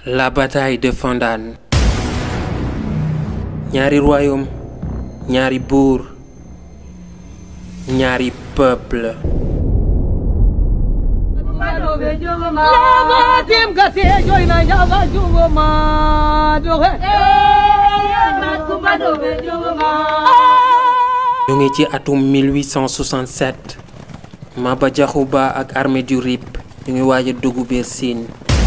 La bataille de Fandane ñaari royaume ñaari buur ñaari peuple ñu ngi ci atum 1867 Maba Diakhou Ba ak armée du Rip ñu ngi waaj a dugg biir Sine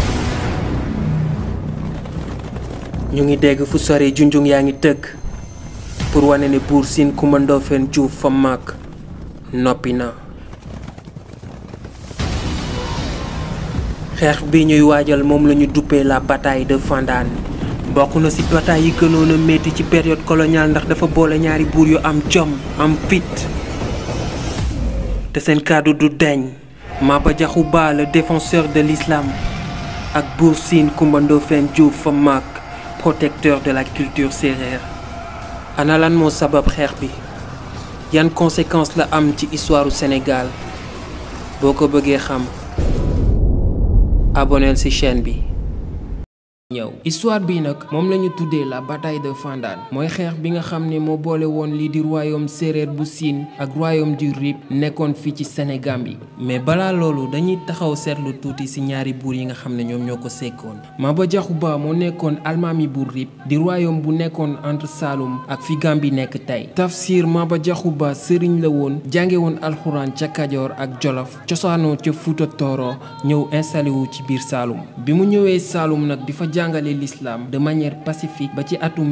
ñu ngi dégg fu sore junjung yaa ngi tëgg pour wane ne buur Sine Coumba Ndoffène Diouf fa mag noppi na xeex bi ñuy waajal moom la ñu duppee la bataille de Fandane bokk na ci bataille yi gënoon a metti ci période coloniale ndax dafa boole ñaari buur yu am jom am fit te seen kàddu du deñ Maba Diakhou Ba le défenseur de l'islam ak buur Sine Coumba Ndoffène Diouf fa mag protecteur de la culture sérère ana lan moo sabab xeex bi yan conséquences la am ci histoire u Sénégal boo ko bëggee xam abonneel ci chaîne bi ñëw histoire bi nag moom la ñu tuddee la bataille de Fandane mooy xeex bi nga xam ne moo boole woon lii di royaume séeréer bu Sine ak royaume du Rip nekkoon fii ci Sénégal bi mais balaa loolu dañuy taxaw seetlu tuuti ci ñaari buur yi nga xam ne ñoom ñoo ko sekkoon Maba Diakhou Ba moo nekkoon almaami bu Rip di royaume bu nekkoon entre Saloum ak fi Gambie nekk tey Tafsir Maba Diakhou Ba sëriñ la woon jànge woon alxuraan ca Kajoor ak Jolof cosaanoo ca Fuuta Tooro ñëw installé wu ci biir Saloum bi mu ñëwee Saloum nag di fa jàngale l'islam de manière pacifique ba ci atum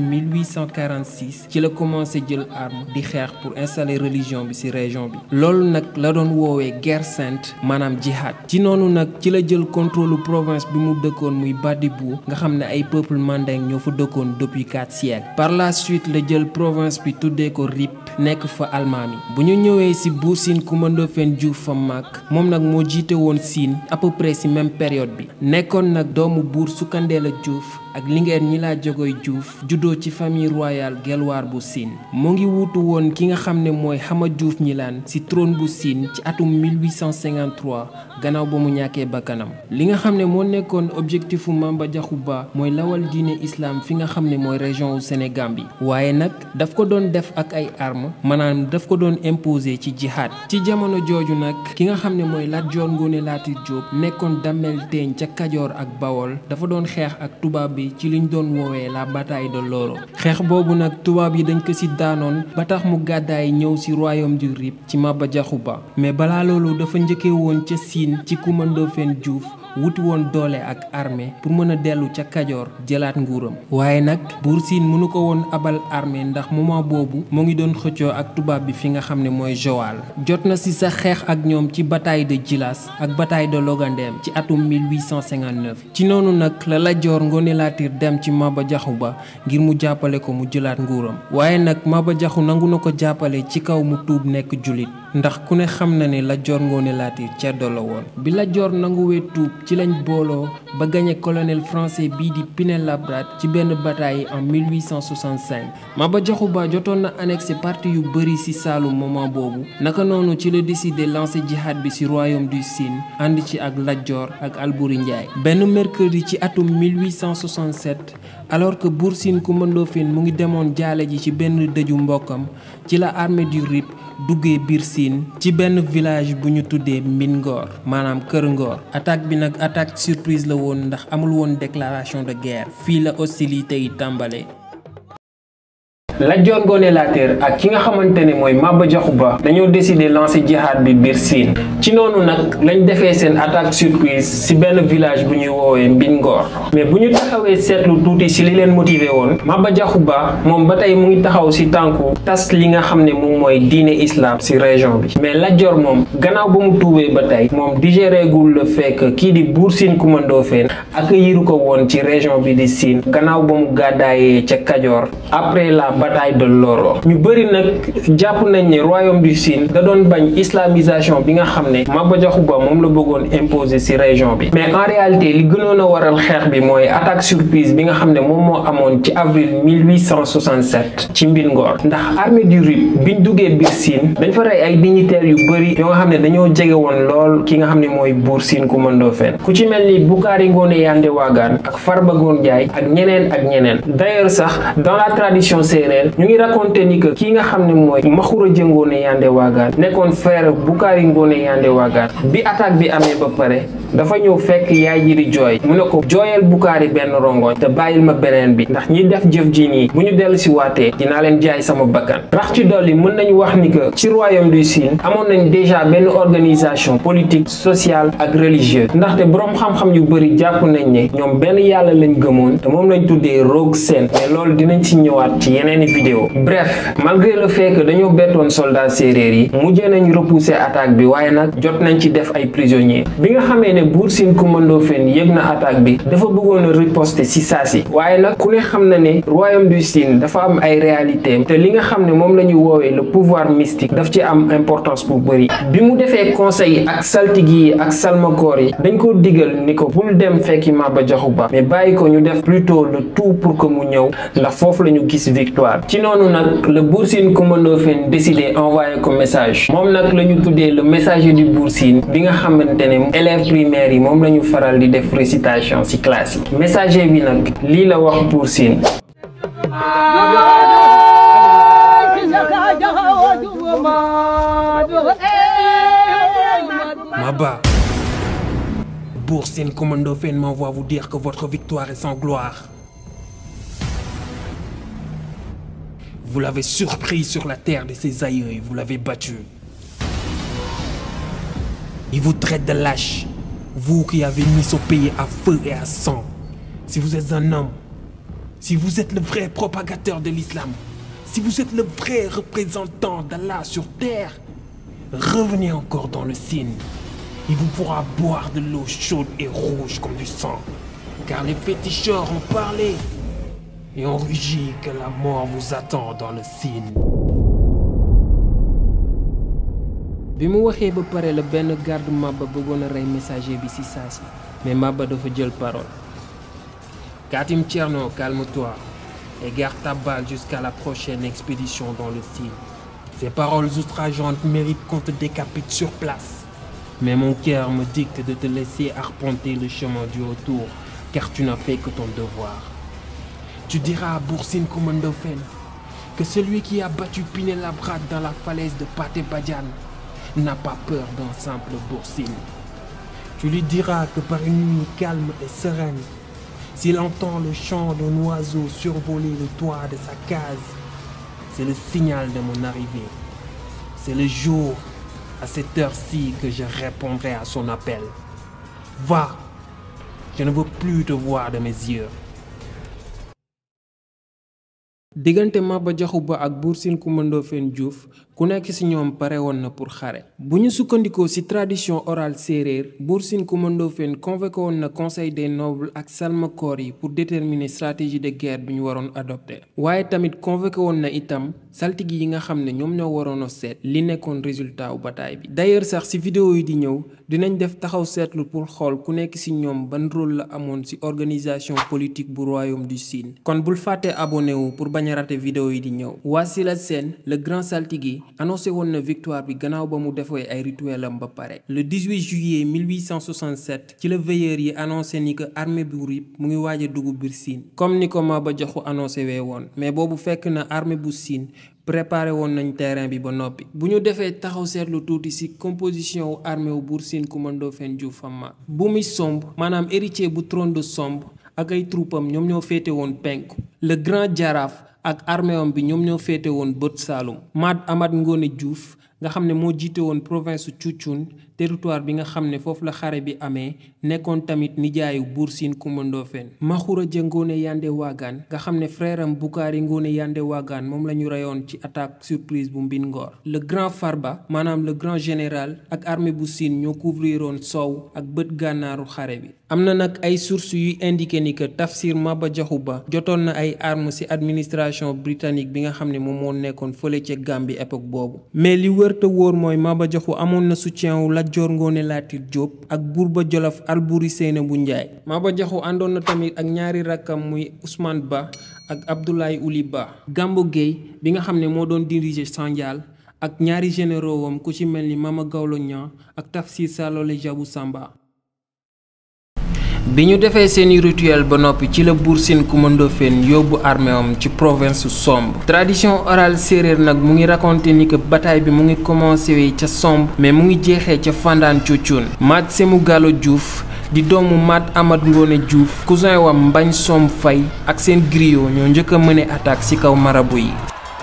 1846 ci la commencé jël arme di xeex pour installer religion bi ci région bi loolu nag la doon woowee guerre sainte maanaam jihad ci noonu nag ci la jël contrôle province bi mu dëkkoon muy Badibou nga xam ne ay peuple mandeng ñoo fa dëkkoon depuis quatre siècles par la suite la jël province bi tuddee ko Rip nekk fa almaami bu ñu ñëwee ci buur Sine Coumba Ndoffène Diouf fa mag moom nag moo jiite woon Sine à peu près ci même période bi nekkoon nag doomu buur Sukandela Diouf ak Linguère ñi laa jogoy Diouf juddoo ci famille royale Gelwaar bu Sine mu ngi wuutu woon ki nga xam ne mooy Xama Diouf ñilaan ci trône bu Sine ci atum 1853 gannaaw ba mu ñàkkee bakkanam li nga xam ne moo nekkoon objectifu Maba Diakhou Ba mooy lawal diine islam fi nga xam ne mooy région wu Sénégal bi waaye nag daf ko doon def ak ay armes maanaam daf ko doon imposer ci jihad ci jamono jooju nag ki nga xam ne mooy Lat Joor Ngoone Laatiir Jóob nekkoon dammel teeñ ca Kajoor ak Bawol dafa doon xeex ak tubaab bi ci liñ doon woowee la bataille de Loro xeex boobu nag tubaab yi dañ ko ci daanoon ba tax mu gàddaay ñëw ci royaume du Rip ci Maba Diakhou Ba mais balaa loolu dafa njëkkee woon ca Sine ci Coumba Ndoffène Diouf wuti woon doole ak armée pour mën a dellu ca Kajoor jëlaat nguuram waaye nag buur Sine mënu ko woon abal armée ndax moment boobu mu ngi doon xëccoo ak tubaab bi fi nga xam ne mooy Joal jot na ci sa xeex ak ñoom ci bataille de Djilas ak bataille de Logandem ci atum 1859 ci noonu nag la Lat Joor Ngoone Laatiir dem ci Maba Diakhou Ba ngir mu jàppale ko mu jëlaat nguuram waaye nag Maba Diakhou nangu na ko jàppale ci kaw mu tuub nekk jullit ndax ku ne xam na ne Lat Joor Ngoone Laatiir ceddo la woon bi Lat Joor nanguwee tuub ci lañ booloo ba gañe colonel français bii di Pinet-Laprade ci benn bataille en 1865 Maba Diakhou Ba jotoon na annexé parti yu bëri ci Saloum moment boobu naka noonu ci la décidé lancer jihad bi ci royaume du Sine ànd ci ak Lat Joor ak Alburi Njaay benn mercredi ci atum 1867 alors que buur Sine Coumba Ndoffène mu ngi demoon jaale ji ci benn dëju mbokkam ci la armée du Rip duggee biir Sine ci benn village bu ñu tuddee Mbin Ngor maanaam Kër Ngor attaque bi nag attaque surprise la woon ndax amul woon déclaration de guerre fii la hostilité yi tàmbale Lat Joor Ngoone Laatiir ak ki nga xamante ne mooy Maba Diakhou Ba dañoo décider lancer jihad bi biir Sine ci noonu nag lañ defee seen attaque surprise ci benn village bu ñuy woowee Mbin Ngor mais bu ñu taxawee seetlu tuuti ci li leen motiver woon Maba Diakhou Ba moom ba tey mu ngi taxaw ci tànku tas li nga xam ne moom mooy diine islam ci région bi mais Lat Joor moom gannaaw ba mu tuubee ba tey moom digéré gul le fait que kii di buur Sine Coumba Ndoffène accueillir ko woon ci région bi di Sine gannaaw ba mu gàddaayee ca Kajoor après la bataille de Loro ñu bëri nag jàpp nañ ne royaume du Sine da doon bañ islamisation bi nga xam ne Maba Diakhou Ba moom la bëggoon imposer ci région bi mais en réalité li gënoon a waral xeex bi mooy attaque surprise bi nga xam ne moom moo amoon ci avril 1867 ci Mbingor ndax armée du Rip biñ duggee biir Sine dañ fa rey ay dignitaires yu bëri yoo nga xam ne dañoo jege woon lool ki nga xam ne mooy buur Sine Coumba Ndoffène ku ci mel ni Boukhari Ngoné Yandé Wagane ak Farba Ngom Ndiaye ak ñeneen ak ñeneen d'ailleurs sax dans la tradition séeréer ñu ngi raconté ni que kii nga xam ne mooy Maxura Ngoné Yandé Wagane nekkoon frère Boukhari Ngoné Yandé Wagane bi attaque bi amee ba pare dafa ñëw fekk yaay ji di jooy mu ne ko jooyal Boukhari benn rongoñ te bàyyil ma beneen bi ndax ñi def jëf ji nii bu ñu dellu si waatee dinaa leen jaay sama bakkan rax ci dolli mën nañu wax ni que ci royaume du Sine amoon nañ déjà benn organisation politique sociale ak religieuse ndaxte boroom xam-xam yu bëri jàpp nañ ne ñoom benn yàlla lañ gëmoon te moom lañ tuddee Rogue Sen mais loolu dinañ ci ñëwaat ci yeneeni vidéo bref malgré le fait que dañoo bettoon soldats séeréer yi mujjee nañ repousser attaque bi waaye nag jot nañ ci def ay prisonniers bi nga xamee ne buur Sine Coumba Ndoffène yëg na attaque bi dafa bëggoon a riposter ci saasi waaye nag ku ne xam na ne royaume du Sine dafa am ay réalité te li nga xam ne moom la ñu woowee le pouvoir mystique daf ci am importance bu bëri bi mu defee conseil ak saltigi yi ak salmakoor yi dañ ko digal ni ko bul dem fekki Maba Diakhou Ba mais bàyyi ko ñu def plutôt le tout pour que mu ñëw ndax foofu la ñu gis victoire ci noonu nag le buur Sine Coumba Ndoffène décidé envoyer ko message moom nag la ñu tuddee le messager du buur Sine bi nga xamante ne élèves primaires yi moom la ñu faral di def récitation ci classe yi messager bi nag lii la wax buur Sine Maba, Bour Sine Coumba Ndoffène m'envoie vous dire que votre victoire est sans gloire. Vous l'avez surpris sur la terre de ses aïeux et vous l'avez battu. Il vous traite de lâche, vous qui avez mis son pays à feu et à sang. Si vous êtes un homme, si vous êtes le vrai propagateur de l'islam, si vous êtes le vrai représentant d'Allah sur terre, revenez encore dans le Sine. Il vous pourra boire de l'eau chaude et rouge comme du sang. Car les féticheurs ont parlé et ont rugi que la mort vous attend dans le Sine. bi mu waxee ba pare la benn garde Maba bëggoon a rey messager bi ci saa si mais Maba dafa jël parole Katim Thierno calme-toi et garde ta balle jusqu'à la prochaine expédition dans le Sine Ces paroles outrageantes méritent qu'on te décapite sur place. mais mon cœur me dicte de te laisser arpenter le chemin du retour car tu n'as fait que ton devoir Tu diras à Bour Sine Coumba Ndoffène que celui qui a battu Pinet Labrade dans la falaise de Pathé Badiane n'a pas peur d'un simple Bour Sine. Tu lui diras que par une nuit calme et sereine, s'il entend le chant d'un oiseau survoler le toit de sa case, c'est le signal de mon arrivée. C'est le jour, à cette heure-ci, que je répondrai à son appel. Va, je ne veux plus te voir de mes yeux. diggante Maba Diakhou Ba ak Bour Sine Coumba Ndoffène Diouf ku nekk ci ñoom pare woon na pour xare bu ñu sukkandikoo ci tradition orale séeréer Bour Sine Coumba Ndoffène convoqué woon na conseil des nobles ak salmakoor yi pour déterminer stratégie de guerre bi ñu waroon adopté waaye tamit convoqué woon na itam saltigi yi nga xam ne ñoom ñoo waroon a seet li nekkoon résultat wu bataille bi d'ailleurs sax ci vidéo yi di ñëw dinañ def taxaw seetlu pour xool ku nekk ci ñoom ban rôle la amoon ci organisation politique bu royaume du Sine kon bul fàtte abonné wu pour bañ a raté vidéo yi di ñëw Wassila Sène le grand saltigi annoncé woon na victoire bi gannaaw ba mu defee ay rituel am ba pare le 18 juillet 1867 ci la veilleur yi annoncé ni que armée bu Rip mu ngi waaj a dugg biir Sine comme ni ko Maba Diakhou annoncé wee woon mais boobu fekk na armée bu Sine préparé woon nañ terrain bi ba noppi bu ñu defee taxaw seetlu tuuti ci composition wu armée wu Bour Sine Coumba Ndoffène Diouf Fama bu muy somb maanaam héritier bu trône de somb ak ay troupam ñoom ñoo féete woon penku le grand jaraaf ak armée am bi ñoom ñoo féete woon bët Saalum Mad Amad Ngone Diouf nga xam ne moo jiite woon province Cuucun territoire bi nga xam ne foofu la xare bi amee nekkoon tamit nijaayu Bour Sine Coumba Ndoffène Maxura Ja Ngoone Yande Waagaan nga xam ne frère am Boukhari Ngoone Yande Waagaan moom la ñu reyoon ci attaque surprise bu Mbin Ngor le grand Farba maanaam le grand général ak armée bu Sine ñoo couvriroon soow ak bët gànnaaru xare bi am na nag ay sources yuy indiqué ni que Tafsir Maba Diakhou Ba jotoon na ay armes ci administration britannique bi nga xam ne moom moo nekkoon fële ca Gambie époque boobu mais li wër te wóor mooy Maba Diakhou amoon na soutien wu Lat Joor Ngoone Laatiir Jóob ak buur ba Jolof Alburi Séynabou Njaay Maba Diakhou àndoon na tamit ak ñaari rakkam muy Ousmane Ba ak Abdoulaye Ouli Ba Gambo Gueye bi nga xam ne moo doon diriger Sandial ak ñaari généraux wam ku ci mel ni Mama Gawlo Niang ak Tafsir Salole Jabou Samba bi ñu defee seeni rituel ba noppi ci la Buur Sine Coumba Ndofféne yóbbu armée am ci province Somb tradition orale séeréer nag mu ngi raconté ni que bataille bi mu ngi commencé ca Somb mais mu ngi jeexee ca Fandaan Cuccun Maat Sémou Gallo Diouf di doomu Maat Amat Ngoone Diouf cousin wam Mbañ Somb Fay ak seen griot ñoo njëkk a mëne attaque ci kaw marabu yi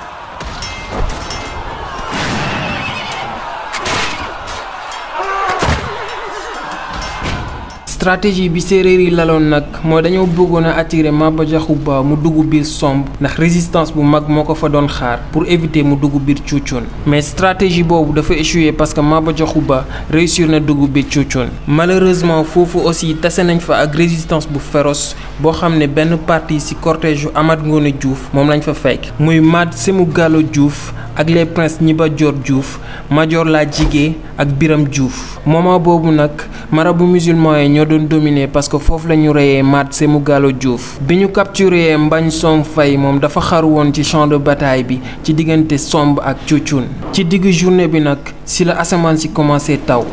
stratégie bi séeréer yi laloon nag mooy dañoo bëggoon a attirer Maba Diakhou Ba mu dugg biir Somb ndax résistance bu mag moo ko fa doon xaar pour éviter mu dugg biir Cuucun mais stratégie boobu dafa échoué parce que Maba Diakhou Ba réussir na dugg biir Cuucun malheureusement foofu aussi tase nañ fa ak résistance bu féroce boo xam ne benn partie ci cortège yu Amat Ngoone Diouf moom lañ fa fekk muy Maat Sémou Gallo Diouf ak les princes Ñiba Joor Diouf Major La Jigé ak Biram Diouf moment boobu nag marabu musulman yi ñoo doon dominé parce que foofu la ñu reyee Maat Sémou Gallo Diouf bi ñu capturé Mbañ Somb Fay moom dafa xaru woon ci champ de bataille bi ci diggante Somb ak Cuucun ci diggu journée bi nag ci la asamaan si commencé taw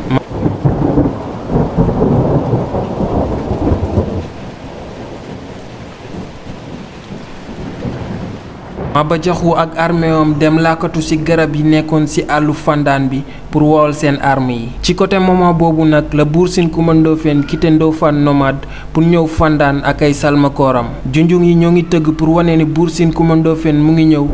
Maba Diakhou ak armée am dem làkkatu ci garab yi nekkoon ci àllu Fandaan bi pour wowal seen arme yi ci côté moment boobu nag la Buur Sine Coumba Ndofféne quitté Ndofane nomade pour ñëw Fandaan ak ay salmakooram junjung yi ñoo ngi tëgg pour wane ni Buur Sine Coumba Ndofféne mu ngi ñëw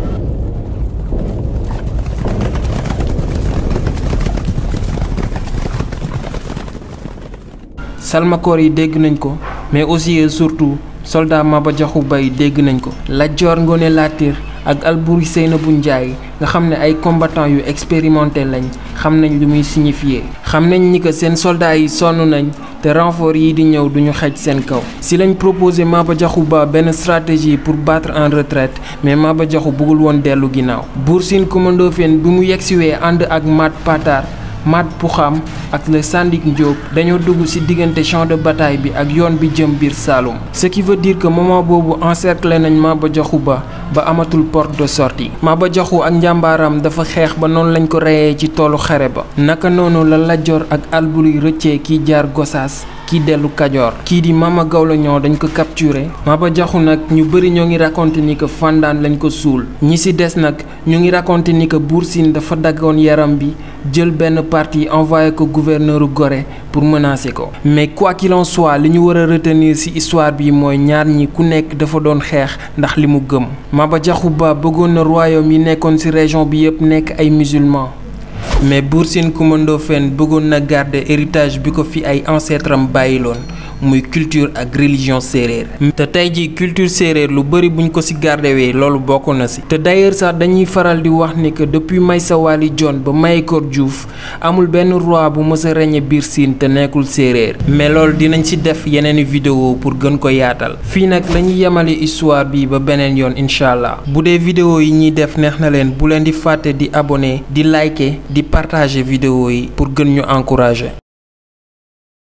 salmakoor yi dégg nañ ko mais aussi et surtout soldat Maba Diakhou Ba yi dégg nañ ko Lat Joor Ngoone Laatiir ak Alburi Séynabou Njaay nga xam ne ay combattants yu expérimenté lañ xam nañ lu muy signifier xam nañ ni que seen soldats yi sonn nañ te renfort yi di ñëw duñu xej seen kaw si lañ proposé Maba Diakhou Ba benn stratégie pour battre en retraite mais Maba Diakhou bëggul woon dellu ginnaaw Buur Sine Coumba Ndofféne bi mu yegsiwee ànd ak Mat Patar Mat Puxam ak le Sandik Ndiop dañoo dugg ci diggante champ de bataille bi ak yoon bi jëm biir Saloum ce qui veut dire que moment boobu encerclé nañ Maba Diakhou Ba ba amatul porte de sortie Maba Diakhou ak njàmbaaram dafa xeex ba noonu lañ ko reyee ci toolu xare ba naka noonu la Lat Joor ak Alburi rëccee kiy jaar Gosaas kii dellu Kajoor kii di Mama Gawlo Ñoo dañ ko capturé Maba Diakhou nag ñu bëri ñoo ngi raconté ni que Fandaan lañ ko suul ñi ci des nag ñu ngi raconté ni que Buur Sine dafa daggoon yaram bi jël benn partie envoyé ko gouverneur Gorée pour menacer ko mais quoi qu'il en soit li ñu war a retenir ci histoire bi mooy ñaar ñi ku nekk dafa doon xeex ndax li mu gëm Maba Diakhou Ba bëggoon na royaume yi nekkoon ci région bi yépp nekk ay musulmans mais Buur Sine Coumba Ndofféne bëggoon na garder héritage bi ko fi ay ancêtre am bàyyiloon muy culture ak religion séeréer te tey ji culture séeréer lu bëri buñ ko ci gardewee loolu bokk na ci te d'ailleurs sax dañuy faral di wax ni que depuis Maysa Wali Jon ba Mayakor Diouf amul benn roi bu mës a régner biir Sine te nekkul séeréer mais loolu dinañ ci def yeneeni vidéo pour gën ko yaatal fii nag la ñuy yemale histoire bi ba beneen yoon incha allah bu dee vidéo yi ñuy def neex na leen bu leen di fàtte di abonné di liker di partager vidéo yi pour gën ñu encourager